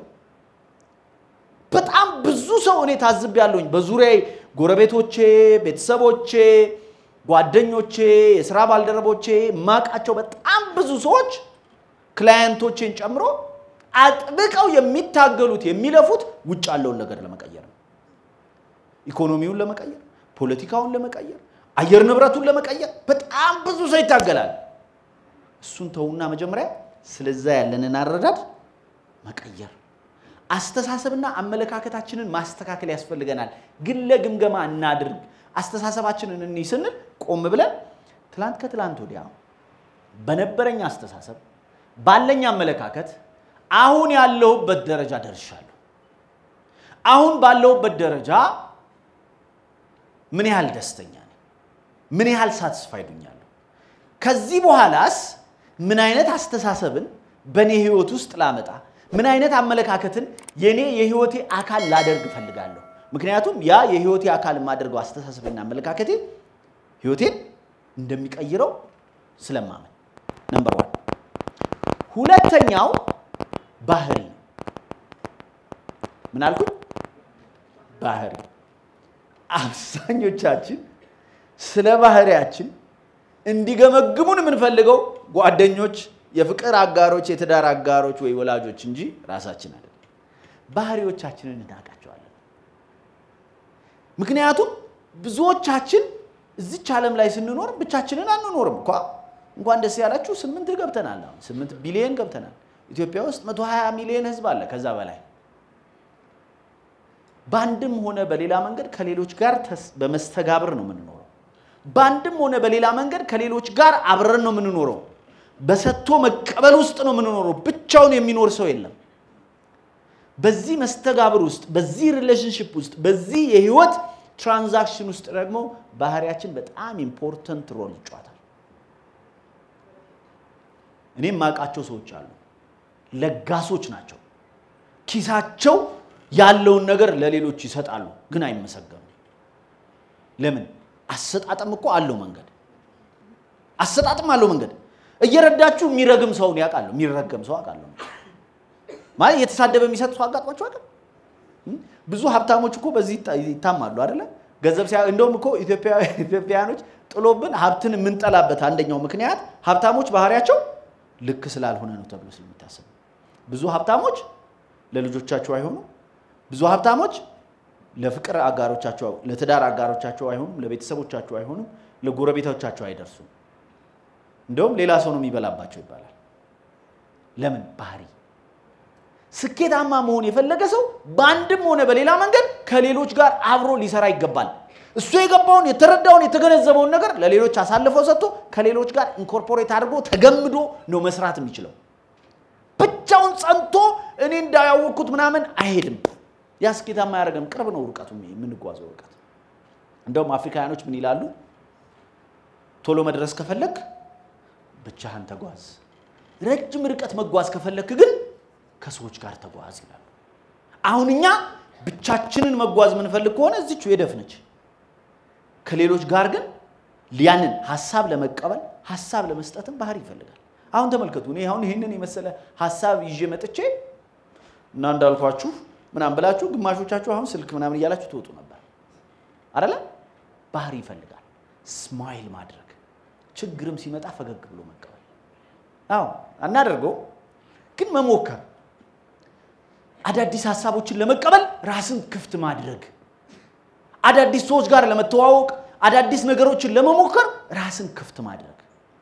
A: በጣም ብዙ ሰው እኔ ታዝቤያለሁኝ በዙሪያዬ ጎረቤቶቼ፣ ቤተሰቦቼ፣ ጓደኞቼ፣ የስራ ባልደረቦቼ የማውቃቸው በጣም ብዙ ሰዎች ክላየንቶቼን ጨምሮ አጥብቀው የሚታገሉት የሚለፉት ውጭ ያለውን ነገር ለመቀየር ነው። ኢኮኖሚውን ለመቀየር፣ ፖለቲካውን ለመቀየር፣ አየር ንብረቱን ለመቀየር በጣም ብዙ ሰው ይታገላል። እሱን ተውና መጀመሪያ ስለዛ ያለንን አረዳድ መቀየር አስተሳሰብና አመለካከታችንን ማስተካከል ያስፈልገናል። ግን ለግምገማ እናድርግ። አስተሳሰባችንን እንይ ስንል ቆም ብለን ትላንት ከትላንት ወዲያ በነበረኝ አስተሳሰብ ባለኝ አመለካከት አሁን ያለሁበት ደረጃ ደርሻለሁ። አሁን ባለሁበት ደረጃ ምን ያህል ደስተኛ ነኝ? ምን ያህል ሳትስፋይድ ሆኛለሁ? ከዚህ በኋላስ ምን አይነት አስተሳሰብን በእኔ ህይወት ውስጥ ላመጣ ምን አይነት አመለካከትን የኔ የህይወቴ አካል ላደርግ እፈልጋለሁ። ምክንያቱም ያ የህይወቴ አካል የማደርገው አስተሳሰብና አመለካከቴ ህይወቴን እንደሚቀይረው ስለማመን ነምበር ዋን። ሁለተኛው ባህሪ ነው። ምን አልኩኝ? ባህሪ። አብዛኞቻችን ስለ ባህሪያችን እንዲገመግሙን የምንፈልገው ጓደኞች የፍቅር አጋሮች፣ የትዳር አጋሮች ወይ ወላጆች እንጂ ራሳችን አይደለም። ባህሪዎቻችንን እናውቃቸዋለን። ምክንያቱም ብዙዎቻችን እዚች ዓለም ላይ ስንኖር ብቻችንን አንኖርም እኳ። እንኳን ደስ ያላችሁ ስምንት ገብተናል። አሁን ስምንት ቢሊየን ገብተናል። ኢትዮጵያ ውስጥ 120 ሚሊዮን ህዝብ አለ፣ ከዛ በላይ በአንድም ሆነ በሌላ መንገድ ከሌሎች ጋር በመስተጋብር ነው የምንኖረው። በአንድም ሆነ በሌላ መንገድ ከሌሎች ጋር አብረን ነው የምንኖረው። በሰጥቶ መቀበል ውስጥ ነው የምንኖረው። ብቻውን የሚኖር ሰው የለም። በዚህ መስተጋብር ውስጥ፣ በዚህ ሪሌሽንሽፕ ውስጥ፣ በዚህ የህይወት ትራንዛክሽን ውስጥ ደግሞ ባህሪያችን በጣም ኢምፖርተንት ሮል ይጫወታል። እኔም የማውቃቸው ሰዎች አሉ፣ ለጋሶች ናቸው። ኪሳቸው ያለውን ነገር ለሌሎች ይሰጣሉ፣ ግን አይመሰገኑም። ለምን? አሰጣጥም እኮ አለው መንገድ፣ አሰጣጥም አለው መንገድ እየረዳችሁ የሚረግም ሰውን ያውቃለሁ። የሚረገም ሰው አውቃለሁ። ማለት እየተሳደበ የሚሰጥ ሰው አጋጥሟቸው አውቃለሁ። ብዙ ሀብታሞች እኮ በዚህ ይታማሉ አይደለ? ገንዘብ ሲያ እንደውም እኮ ኢትዮጵያውያኖች ጥሎብን ሀብትን የምንጠላበት አንደኛው ምክንያት ሀብታሞች ባህሪያቸው ልክ ስላልሆነ ነው ተብሎ ስለሚታሰብ ብዙ ሀብታሞች ለልጆቻቸው አይሆኑም። ብዙ ሀብታሞች ለፍቅር አጋሮቻቸው፣ ለትዳር አጋሮቻቸው አይሆኑም። ለቤተሰቦቻቸው አይሆኑም። ለጎረቤቶቻቸው አይደርሱም። እንደውም ሌላ ሰው ነው የሚበላባቸው ይባላል። ለምን? ባህሪ። ስኬታማ መሆን የፈለገ ሰው በአንድም ሆነ በሌላ መንገድ ከሌሎች ጋር አብሮ ሊሰራ ይገባል። እሱ የገባውን የተረዳውን የተገነዘበውን ነገር ለሌሎች አሳልፈው ሰጥቶ ከሌሎች ጋር ኢንኮርፖሬት አድርጎ ተገምዶ ነው መስራት የሚችለው። ብቻውን ጸንቶ እኔ እንዳያወቅኩት ምናምን አይሄድም። ያ ስኬታማ አያደርገም። ቅርብ ነው ርቀቱ፣ የምንጓዘው ርቀት። እንደውም አፍሪካውያኖች ምን ይላሉ? ቶሎ መድረስ ከፈለግ ብቻህን ተጓዝ። ረጅም ርቀት መጓዝ ከፈለክ ግን ከሰዎች ጋር ተጓዝ ይላሉ። አሁን እኛ ብቻችንን መጓዝ የምንፈልግ ከሆነ እዚች የደፍነች፣ ከሌሎች ጋር ግን ያንን ሀሳብ ለመቀበል ሀሳብ ለመስጠትም ባህሪ ይፈልጋል። አሁን ተመልከቱ። እኔ አሁን ይህንን የመሰለ ሀሳብ ይዤ መጥቼ እና እንዳልኳችሁ ምናምን ብላችሁ ግማሾቻችሁ አሁን ስልክ ምናምን እያላችሁ ትወጡ ነበር አደለ? ባህሪ ይፈልጋል። ስማይል ማድረግ፣ ችግርም ሲመጣ ፈገግ ብሎ መቀበል። አዎ አናደርገው፣ ግን መሞከር፣ አዳዲስ ሀሳቦችን ለመቀበል ራስን ክፍት ማድረግ፣ አዳዲስ ሰዎች ጋር ለመተዋወቅ፣ አዳዲስ ነገሮችን ለመሞከር ራስን ክፍት ማድረግ።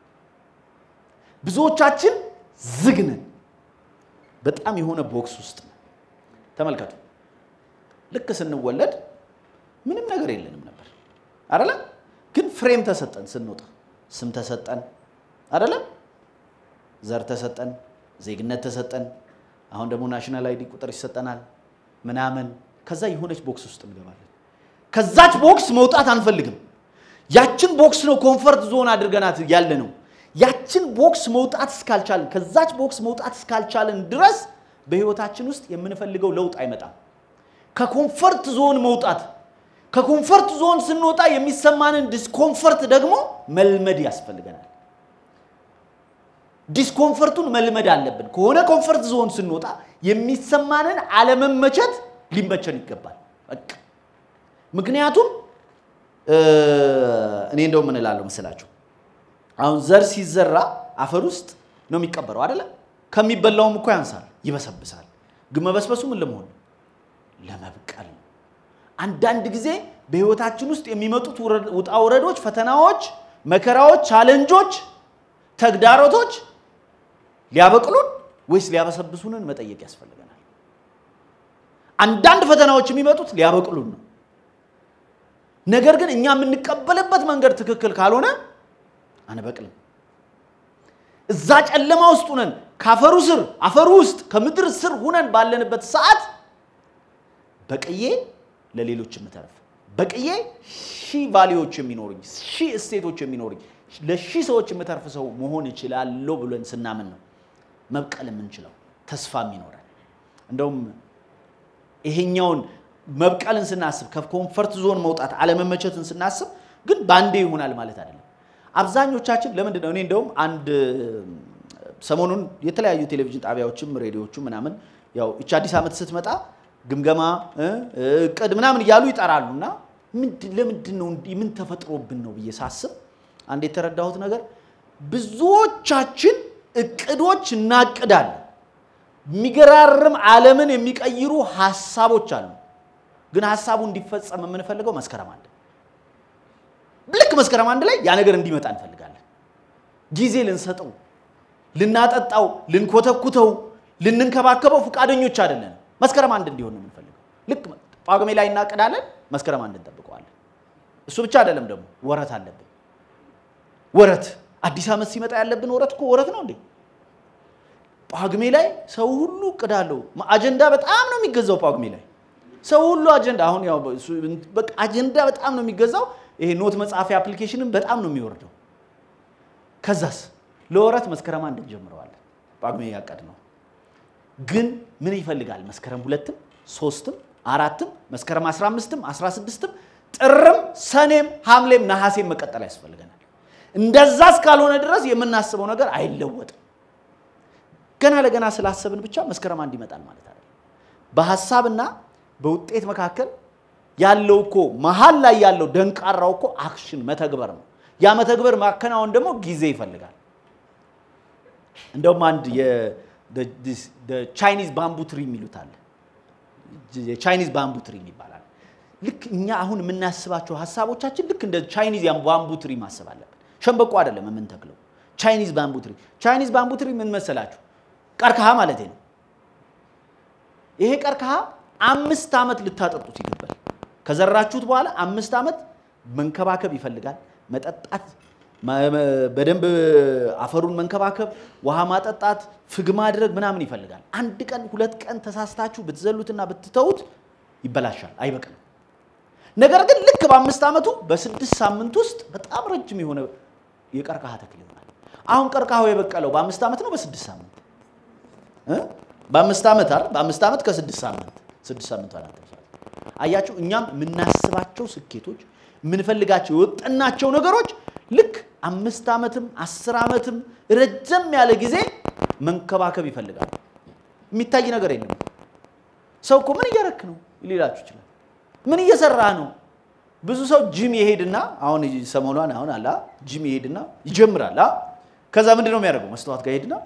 A: ብዙዎቻችን ዝግ ነን። በጣም የሆነ ቦክስ ውስጥ ነን። ተመልከቱ። ልክ ስንወለድ ምንም ነገር የለንም ነበር አደለ? ግን ፍሬም ተሰጠን። ስንወጣ ስም ተሰጠን አደለ? ዘር ተሰጠን፣ ዜግነት ተሰጠን። አሁን ደግሞ ናሽናል አይዲ ቁጥር ይሰጠናል ምናምን። ከዛ የሆነች ቦክስ ውስጥ እንገባለን። ከዛች ቦክስ መውጣት አንፈልግም። ያችን ቦክስ ነው ኮንፈርት ዞን አድርገናት ያለ ነው። ያችን ቦክስ መውጣት እስካልቻለን ከዛች ቦክስ መውጣት እስካልቻለን ድረስ በህይወታችን ውስጥ የምንፈልገው ለውጥ አይመጣም። ከኮንፈርት ዞን መውጣት ከኮንፈርት ዞን ስንወጣ የሚሰማንን ዲስኮንፈርት ደግሞ መልመድ ያስፈልገናል። ዲስኮንፈርቱን መልመድ አለብን። ከሆነ ኮንፈርት ዞን ስንወጣ የሚሰማንን አለመመቸት ሊመቸን ይገባል። በቃ ምክንያቱም እኔ እንደው ምን እላለሁ መሰላችሁ አሁን ዘር ሲዘራ አፈር ውስጥ ነው የሚቀበረው አይደለ? ከሚበላውም እኮ ያንሳል፣ ይበሰብሳል። ግን መበስበሱ ምን ለመሆን ነው? ለመብቀል ነው። አንዳንድ ጊዜ በህይወታችን ውስጥ የሚመጡት ውጣ ውረዶች፣ ፈተናዎች፣ መከራዎች፣ ቻለንጆች፣ ተግዳሮቶች ሊያበቅሉን ወይስ ሊያበሰብሱንን መጠየቅ ያስፈልገናል። አንዳንድ ፈተናዎች የሚመጡት ሊያበቅሉን ነው። ነገር ግን እኛ የምንቀበልበት መንገድ ትክክል ካልሆነ አንበቅልም። እዛ ጨለማ ውስጥ ሁነን ከአፈሩ ስር አፈሩ ውስጥ ከምድር ስር ሁነን ባለንበት ሰዓት በቅዬ ለሌሎች የምተርፍ በቅዬ ሺህ ቫሊዎች የሚኖሩኝ ሺህ እሴቶች የሚኖሩኝ ለሺህ ሰዎች የምተርፍ ሰው መሆን እችላለሁ ብለን ስናምን ነው መብቀል የምንችለው ተስፋ የሚኖረን። እንደውም ይሄኛውን መብቀልን ስናስብ ከኮንፈርት ዞን መውጣት አለመመቸትን ስናስብ ግን በአንዴ ይሆናል ማለት አይደለም። አብዛኞቻችን ለምንድን ነው እኔ እንደውም አንድ ሰሞኑን የተለያዩ ቴሌቪዥን ጣቢያዎችም ሬዲዮዎችም ምናምን ያው እቺ አዲስ ዓመት ስትመጣ ግምገማ እቅድ ምናምን እያሉ ይጠራሉ እና ለምንድን ነው እንዲህ ምን ተፈጥሮብን ነው ብዬ ሳስብ አንድ የተረዳሁት ነገር ብዙዎቻችን እቅዶች እናቅዳለን። የሚገራርም ዓለምን የሚቀይሩ ሀሳቦች አሉ። ግን ሀሳቡ እንዲፈጸም የምንፈልገው መስከረም አንድ ልክ መስከረም አንድ ላይ ያ ነገር እንዲመጣ እንፈልጋለን። ጊዜ ልንሰጠው፣ ልናጠጣው፣ ልንኮተኩተው፣ ልንንከባከበው ፈቃደኞች አይደለን። መስከረም አንድ እንዲሆን ነው የምንፈልገው። ልክ ጳጉሜ ላይ እናቅዳለን፣ መስከረም አንድ እንጠብቀዋለን። እሱ ብቻ አይደለም ደግሞ ወረት አለብን። ወረት አዲስ ዓመት ሲመጣ ያለብን ወረት እኮ ወረት ነው እንዴ! ጳጉሜ ላይ ሰው ሁሉ እቅድ አለው። አጀንዳ በጣም ነው የሚገዛው ጳጉሜ ላይ ሰው ሁሉ አጀንዳ አሁን ያው በቃ አጀንዳ በጣም ነው የሚገዛው። ይሄ ኖት መጻፊያ አፕሊኬሽንም በጣም ነው የሚወርደው። ከዛስ ለወረት መስከረም አንድ እንጀምረዋለን። ጳጉሜ ያቀድ ነው ግን ምን ይፈልጋል? መስከረም ሁለትም ሶስትም አራትም መስከረም 15ም 16ም ጥርም ሰኔም ሐምሌም ነሐሴም መቀጠል ያስፈልገናል። እንደዛ እስካልሆነ ድረስ የምናስበው ነገር አይለወጥም። ገና ለገና ስላሰብን ብቻ መስከረም አንድ ይመጣል ማለት አይደለም። በሀሳብና በውጤት መካከል ያለው እኮ መሀል ላይ ያለው ደንቃራው እኮ አክሽን መተግበር ነው። ያ መተግበር ማከናወን ደግሞ ጊዜ ይፈልጋል። እንደውም አንድ ቻይኒዝ ባምቡ ትሪ የሚሉት አለ። የቻይኒዝ ባምቡ ትሪ ይባላል። ልክ እኛ አሁን የምናስባቸው ሀሳቦቻችን ልክ እንደ ቻይኒዝ ባምቡ ትሪ ማሰብ አለብን። ሸንበቆ አይደለም የምንተክለው፣ ቻይኒዝ ባምቡ ትሪ። ቻይኒዝ ባምቡ ትሪ ምን መሰላችሁ? ቀርከሃ ማለት ነው። ይሄ ቀርከሃ አምስት ዓመት ልታጠጡት ይገባል። ከዘራችሁት በኋላ አምስት ዓመት መንከባከብ ይፈልጋል። መጠጣት፣ በደንብ አፈሩን መንከባከብ፣ ውሃ ማጠጣት፣ ፍግ ማድረግ ምናምን ይፈልጋል። አንድ ቀን ሁለት ቀን ተሳስታችሁ ብትዘሉትና ብትተዉት ይበላሻል፣ አይበቅልም። ነገር ግን ልክ በአምስት ዓመቱ በስድስት ሳምንት ውስጥ በጣም ረጅም የሆነ የቀርከሃ ተክል ይሆናል። አሁን ቀርከሃው የበቀለው በአምስት ዓመት ነው በስድስት ሳምንት በአምስት ዓመት አይደል? በአምስት ዓመት ከስድስት ሳምንት ስድስት ሳምንት አላት። አያችሁ፣ እኛም የምናስባቸው ስኬቶች የምንፈልጋቸው የወጠናቸው ነገሮች ልክ አምስት ዓመትም አስር ዓመትም ረዘም ያለ ጊዜ መንከባከብ ይፈልጋል። የሚታይ ነገር የለም። ሰው እኮ ምን እያረክ ነው ሊላችሁ ይችላል። ምን እየሰራህ ነው? ብዙ ሰው ጂም ይሄድና አሁን ሰሞኗን አሁን አላ ጂም ይሄድና ይጀምራል። አ? ከዛ ምንድን ነው የሚያደርገው? መስተዋት ጋር ይሄድና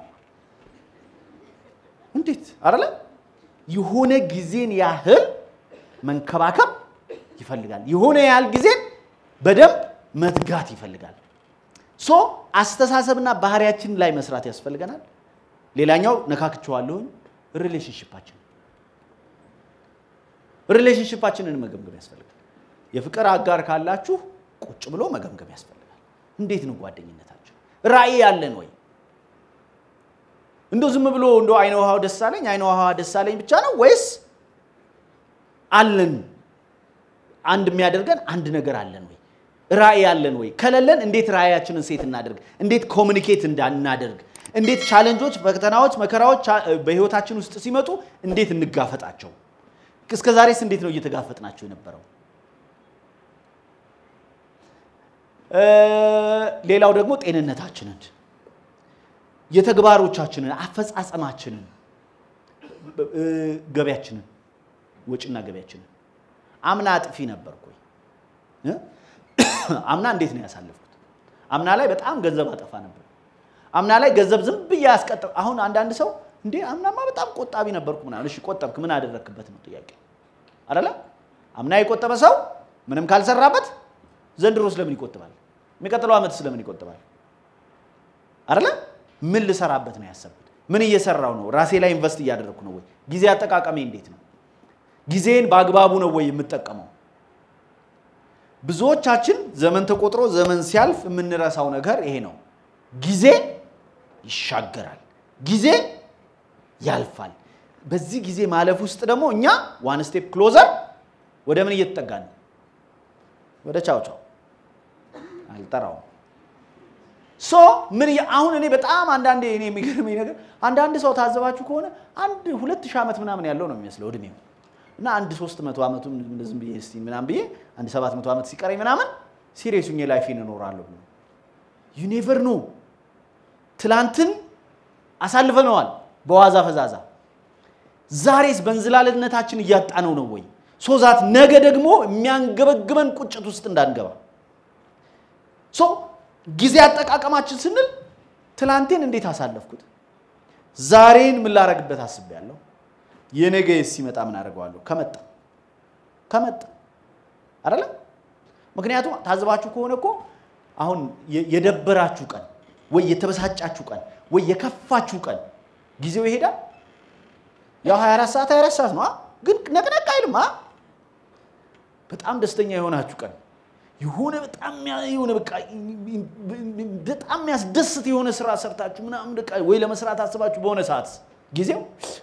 A: እንዴት አረለ የሆነ ጊዜን ያህል መንከባከብ ይፈልጋል። የሆነ ያህል ጊዜን በደንብ መትጋት ይፈልጋል። ሶ አስተሳሰብና ባህሪያችን ላይ መስራት ያስፈልገናል። ሌላኛው ነካክቸዋለሁኝ ሪሌሽንሽፓችን ሪሌሽንሽፓችንን መገምገም ያስፈልጋል። የፍቅር አጋር ካላችሁ ቁጭ ብሎ መገምገም ያስፈልጋል። እንዴት ነው ጓደኝነታችን? ራዕይ ያለን ወይ? እንዶ ዝም ብሎ እንዶ አይነ ውሃው ደስ አለኝ አይነ ውሃ ደስ አለኝ ብቻ ነው ወይስ አለን አንድ የሚያደርገን አንድ ነገር አለን ወይ? ራዕይ አለን ወይ? ከሌለን እንዴት ራዕያችንን ሴት እናደርግ? እንዴት ኮሚኒኬት እንዳናደርግ? እንዴት ቻለንጆች፣ ፈተናዎች፣ መከራዎች በህይወታችን ውስጥ ሲመጡ እንዴት እንጋፈጣቸው? እስከ ዛሬስ እንዴት ነው እየተጋፈጥናቸው የነበረው? ሌላው ደግሞ ጤንነታችንን፣ የተግባሮቻችንን፣ አፈጻጸማችንን፣ ገቢያችንን፣ ወጪና ገቢያችንን። አምና አጥፊ ነበርኩ። አምና እንዴት ነው ያሳለፍኩት? አምና ላይ በጣም ገንዘብ አጠፋ ነበር። አምና ላይ ገንዘብ ዝም ብዬ ያስቀጥ አሁን አንዳንድ ሰው እንዴ አምናማ በጣም ቆጣቢ ነበርኩ ምናምን። እሺ ቆጠብክ፣ ምን አደረክበት ነው ጥያቄ አይደለ? አምና የቆጠበ ሰው ምንም ካልሰራበት ዘንድሮ ስለምን ይቆጥባል? የሚቀጥለው ዓመት ስለምን ይቆጥባል? አይደለ? ምን ልሰራበት ነው ያሰብኩት? ምን እየሰራው ነው? ራሴ ላይ ኢንቨስት እያደረግኩ ነው ወይ? ጊዜ አጠቃቀሜ እንዴት ነው? ጊዜን በአግባቡ ነው ወይ የምጠቀመው? ብዙዎቻችን ዘመን ተቆጥሮ ዘመን ሲያልፍ የምንረሳው ነገር ይሄ ነው። ጊዜ ይሻገራል፣ ጊዜ ያልፋል። በዚህ ጊዜ ማለፍ ውስጥ ደግሞ እኛ ዋን ስቴፕ ክሎዘር ወደ ምን እየተጠጋን ነው? ወደ ቻው ቻው አልጠራውም። ሶ ምን አሁን እኔ በጣም አንዳንዴ እኔ የሚገርመኝ ነገር አንዳንድ ሰው ታዘባችሁ ከሆነ አንድ ሁለት ሺህ ዓመት ምናምን ያለው ነው የሚመስለው እድሜው እና አንድ ሶስት መቶ ዓመቱ ዝም ብዬ እስቲ ምናምን ብዬ አንድ ሰባት መቶ ዓመት ሲቀረኝ ምናምን ሲሪየስ ሁኜ ላይፌን እኖራለሁ ብሎ ዩ ኔቨር ኖ ትላንትን አሳልፈነዋል በዋዛ ፈዛዛ። ዛሬስ በእንዝላልነታችን እያጣነው ነው ወይ ሶዛት ነገ ደግሞ የሚያንገበግበን ቁጭት ውስጥ እንዳንገባ ሶ ጊዜ አጠቃቀማችን ስንል ትላንቴን እንዴት አሳለፍኩት፣ ዛሬን ምን ላረግበት አስቤያለሁ፣ የነገ ሲመጣ ምን አደርገዋለሁ ከመጣ ከመጣ አይደለም። ምክንያቱም ታዝባችሁ ከሆነ እኮ አሁን የደበራችሁ ቀን ወይ የተበሳጫችሁ ቀን ወይ የከፋችሁ ቀን ጊዜው ይሄዳል። ያው 24 ሰዓት 24 ሰዓት ነው፣ ግን ነቅነቅ አይልም። በጣም ደስተኛ የሆናችሁ ቀን የሆነ በጣም የሆነ በቃ በጣም የሚያስደስት የሆነ ስራ ሰርታችሁ ምናምን በቃ ወይ ለመስራት አስባችሁ በሆነ ሰዓት ጊዜው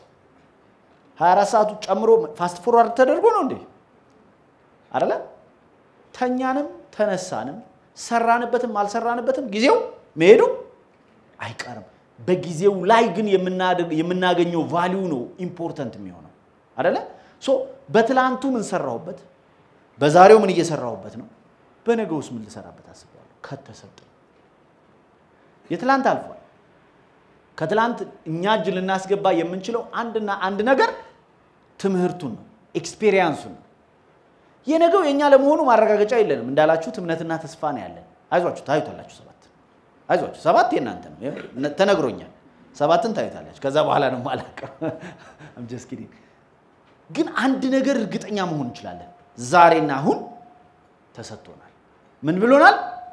A: 24 ሰዓቱ ጨምሮ ፋስት ፎርዋርድ ተደርጎ ነው እንዴ? አይደለ? ተኛንም ተነሳንም ሰራንበትም አልሰራንበትም ጊዜው መሄዱ አይቀርም። በጊዜው ላይ ግን የምናገኘው ቫሊዩ ነው ኢምፖርተንት የሚሆነው አይደለ? ሶ በትላንቱ ምን ሰራሁበት፣ በዛሬው ምን እየሰራሁበት ነው፣ በነገ ውስጥ ምን ልሰራበት አስቤያለሁ። ከተሰጠኝ የትላንት አልፏል። ከትላንት እኛ እጅ ልናስገባ የምንችለው አንድና አንድ ነገር ትምህርቱን ነው፣ ኤክስፔሪየንሱን ነው። የነገው የእኛ ለመሆኑ ማረጋገጫ የለንም። እንዳላችሁት እምነትና ተስፋ ነው ያለን። አይዟችሁ ታዩታላችሁ። ሰባት አይዟችሁ፣ ሰባት የእናንተ ነው ተነግሮኛል። ሰባትን ታዩታላችሁ። ከዛ በኋላ ነው ማላቀው አምጀስኪዲ ግን አንድ ነገር እርግጠኛ መሆን እንችላለን። ዛሬና አሁን ተሰጥቶናል። ምን ብሎናል?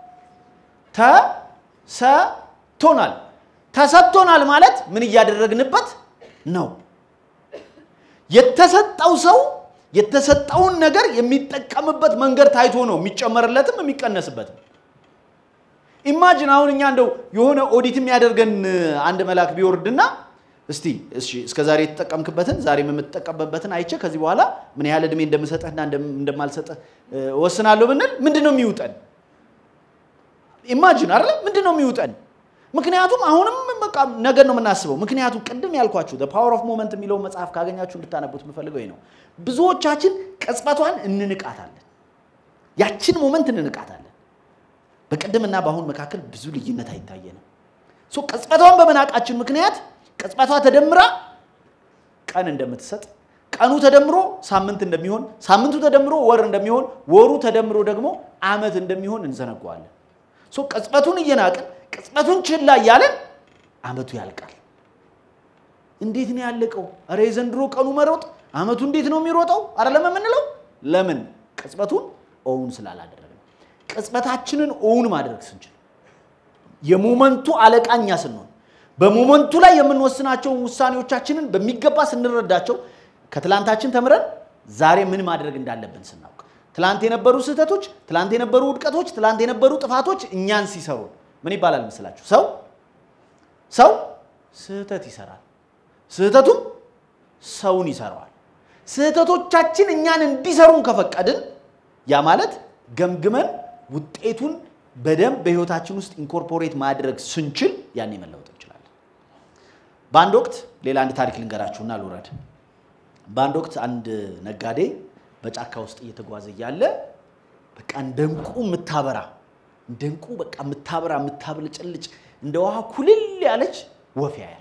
A: ተሰጥቶናል። ተሰጥቶናል ማለት ምን እያደረግንበት ነው? የተሰጠው ሰው የተሰጠውን ነገር የሚጠቀምበት መንገድ ታይቶ ነው የሚጨመርለትም የሚቀነስበትም። ኢማጅን አሁን እኛ እንደው የሆነ ኦዲት የሚያደርገን አንድ መልአክ ቢወርድና እስቲ እሺ እስከ ዛሬ የተጠቀምክበትን ዛሬም የምትጠቀምበትን አይቼ ከዚህ በኋላ ምን ያህል እድሜ እንደምሰጠህና እንደማልሰጠህ ወስናለሁ ብንል ምንድን ነው የሚውጠን? ኢማጅን አይደለ? ምንድን ነው የሚውጠን? ምክንያቱም አሁንም በቃ ነገር ነው የምናስበው። ምክንያቱም ቅድም ያልኳችሁ ፓወር ኦፍ ሞመንት የሚለውን መጽሐፍ ካገኛችሁ እንድታነቡት የምፈልገው ይሄ ነው። ብዙዎቻችን ቅጽበቷን እንንቃታለን፣ ያችን ሞመንት እንንቃታለን። በቅድምና በአሁን መካከል ብዙ ልዩነት አይታየንም። ሶ ቅጽበቷን በመናቃችን ምክንያት ቅጽበቷ ተደምራ ቀን እንደምትሰጥ ቀኑ ተደምሮ ሳምንት እንደሚሆን ሳምንቱ ተደምሮ ወር እንደሚሆን ወሩ ተደምሮ ደግሞ ዓመት እንደሚሆን እንዘነገዋለን። ሶ ቅጽበቱን እየናቅን ቅጽበቱን ችላ እያለን ዓመቱ ያልቃል። እንዴት ነው ያለቀው? እረ የዘንድሮ ቀኑ መሮጥ ዓመቱ እንዴት ነው የሚሮጠው? አይደለም የምንለው ለምን? ቅጽበቱን ኦውን ስላላደረግን። ቅጽበታችንን ኦውን ማድረግ ስንችል የሞመንቱ አለቃ እኛ ስንሆን በሞመንቱ ላይ የምንወስናቸውን ውሳኔዎቻችንን በሚገባ ስንረዳቸው ከትላንታችን ተምረን ዛሬ ምን ማድረግ እንዳለብን ስናውቅ ትላንት የነበሩ ስህተቶች፣ ትላንት የነበሩ ውድቀቶች፣ ትላንት የነበሩ ጥፋቶች እኛን ሲሰሩ ምን ይባላል መስላችሁ? ሰው ሰው ስህተት ይሰራል፣ ስህተቱም ሰውን ይሰራዋል። ስህተቶቻችን እኛን እንዲሰሩን ከፈቀድን ያ ማለት ገምግመን ውጤቱን በደንብ በህይወታችን ውስጥ ኢንኮርፖሬት ማድረግ ስንችል ያኔ መለወጥ እንችላለን። በአንድ ወቅት ሌላ አንድ ታሪክ ልንገራችሁና ልውረድ። በአንድ ወቅት አንድ ነጋዴ በጫካ ውስጥ እየተጓዘ እያለ በቃ እንደ እንቁ የምታበራ እንደ እንቁ በቃ የምታበራ የምታብለጨልጭ እንደ ውሃ ኩልል ያለች ወፍ ያያል።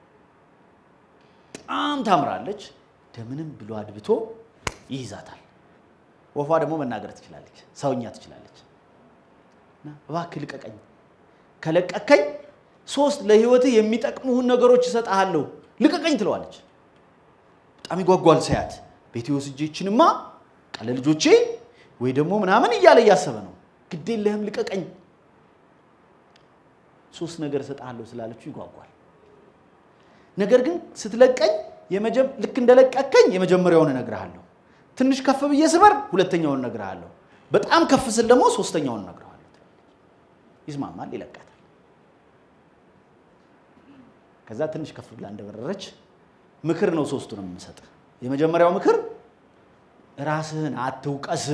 A: በጣም ታምራለች። እንደምንም ብሎ አድብቶ ይይዛታል። ወፏ ደግሞ መናገር ትችላለች፣ ሰውኛ ትችላለች። እና እባክህ ልቀቀኝ፣ ከለቀከኝ ሶስት ለህይወትህ የሚጠቅሙህን ነገሮች እሰጥሃለሁ፣ ልቀቀኝ ትለዋለች። በጣም ይጓጓል ሳያት። ቤቴ ወስጄ ይችንማ ቃለ ልጆቼ ወይ ደግሞ ምናምን እያለ እያሰበ ነው። ግድ የለህም ልቀቀኝ፣ ሶስት ነገር እሰጥሃለሁ ስላለችው ይጓጓል። ነገር ግን ስትለቀኝ ልክ እንደለቀከኝ የመጀመሪያውን እነግርሃለሁ፣ ትንሽ ከፍ ብዬ ስበር ሁለተኛውን እነግርሃለሁ፣ በጣም ከፍ ስል ደግሞ ሶስተኛውን እነግርሃለሁ። ይስማማል፣ ይለቃታል። ከዛ ትንሽ ከፍ ብላ እንደበረረች ምክር ነው ሶስቱንም የምሰጥ። የመጀመሪያው ምክር ራስህን አትውቀስ።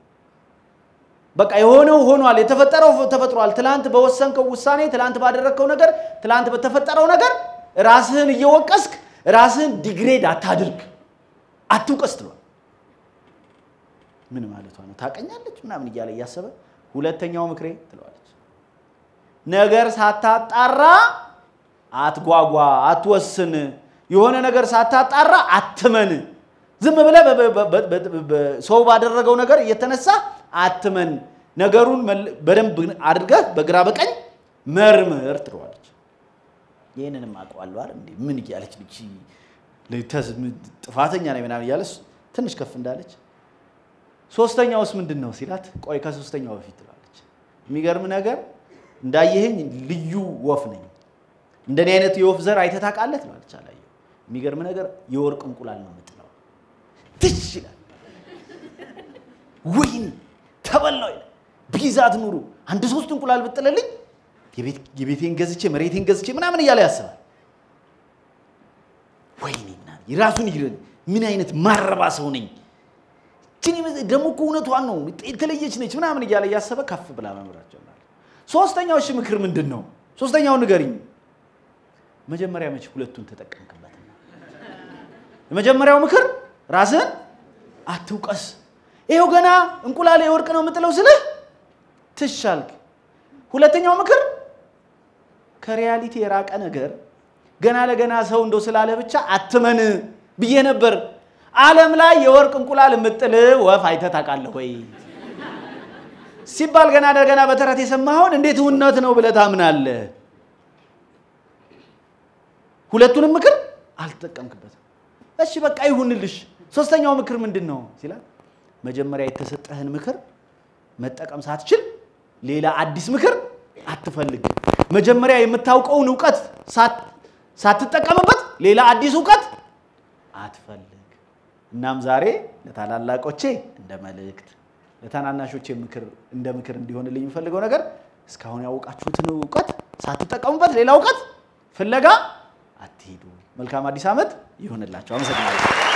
A: በቃ የሆነው ሆኗል፣ የተፈጠረው ተፈጥሯል። ትላንት በወሰንከው ውሳኔ፣ ትላንት ባደረግከው ነገር፣ ትላንት በተፈጠረው ነገር ራስህን እየወቀስክ ራስህን ዲግሬድ አታድርግ፣ አትውቀስ ትሏል። ምን ማለቷ ነው? ታቀኛለች ምናምን እያለ እያሰበ ሁለተኛው ምክሬ ትለዋለች፣ ነገር ሳታጣራ አትጓጓ፣ አትወስን። የሆነ ነገር ሳታጣራ አትመን። ዝም ብለህ ሰው ባደረገው ነገር እየተነሳ አትመን። ነገሩን በደንብ አድርገህ በግራ በቀኝ መርምር ትለዋለች። ይህንንም አውቀዋለሁ አይደል እንዴ ምን እያለች ልጅ ጥፋተኛ ነኝ ምናምን እያለች ትንሽ ከፍ እንዳለች ሶስተኛውስ ምንድን ነው ሲላት፣ ቆይ ከሶስተኛው በፊት ትለዋለች። የሚገርም ነገር እንዳየኸኝ ልዩ ወፍ ነኝ። እንደኔ አይነት የወፍ ዘር አይተህ ታውቃለህ ትለዋለች። አላየሁም። የሚገርም ነገር የወርቅ እንቁላል ነው የምጥለው። ትሽ ይላል። ወይኔ ተበላው ይላል። ቢዛት ኑሩ አንድ ሶስት እንቁላል ብጥልልኝ የቤቴን ገዝቼ መሬቴን ገዝቼ ምናምን እያለ ያስባል። ወይኔ ራሱን ይግረን። ምን አይነት ማረባ ሰው ነኝ ደግሞ እኮ እውነቷን ነው የተለየች ነች ምናምን እያለ እያሰበ ከፍ ብላ መምራት ጀመረ። ሶስተኛው እሺ ምክር ምንድን ነው? ሶስተኛው ንገሪኝ። መጀመሪያ መች ሁለቱን ተጠቀምክበት? የመጀመሪያው ምክር ራስህን አትውቀስ። ይኸው ገና እንቁላል የወርቅ ነው የምጥለው ስልህ ትሻልክ። ሁለተኛው ምክር ከሪያሊቲ የራቀ ነገር ገና ለገና ሰው እንደው ስላለ ብቻ አትመን ብዬ ነበር። ዓለም ላይ የወርቅ እንቁላል የምጥል ወፍ አይተህ ታውቃለህ ወይ ሲባል ገና ለገና በተረት የሰማኸውን እንዴት እውነት ነው ብለህ ታምናለህ? ሁለቱንም ምክር አልተጠቀምክበትም። እሺ በቃ ይሁንልሽ። ሶስተኛው ምክር ምንድን ነው ሲላል መጀመሪያ የተሰጠህን ምክር መጠቀም ሳትችል ሌላ አዲስ ምክር አትፈልግ። መጀመሪያ የምታውቀውን እውቀት ሳትጠቀምበት ሌላ አዲስ እውቀት አትፈልግ። እናም ዛሬ ለታላላቆቼ እንደ መልእክት ለታናናሾቼ ምክር እንደ ምክር እንዲሆንልኝ የምፈልገው ነገር እስካሁን ያወቃችሁትን እውቀት ሳትጠቀሙበት ሌላ እውቀት ፍለጋ አትሄዱ። መልካም አዲስ ዓመት ይሆንላቸው። አመሰግናለሁ።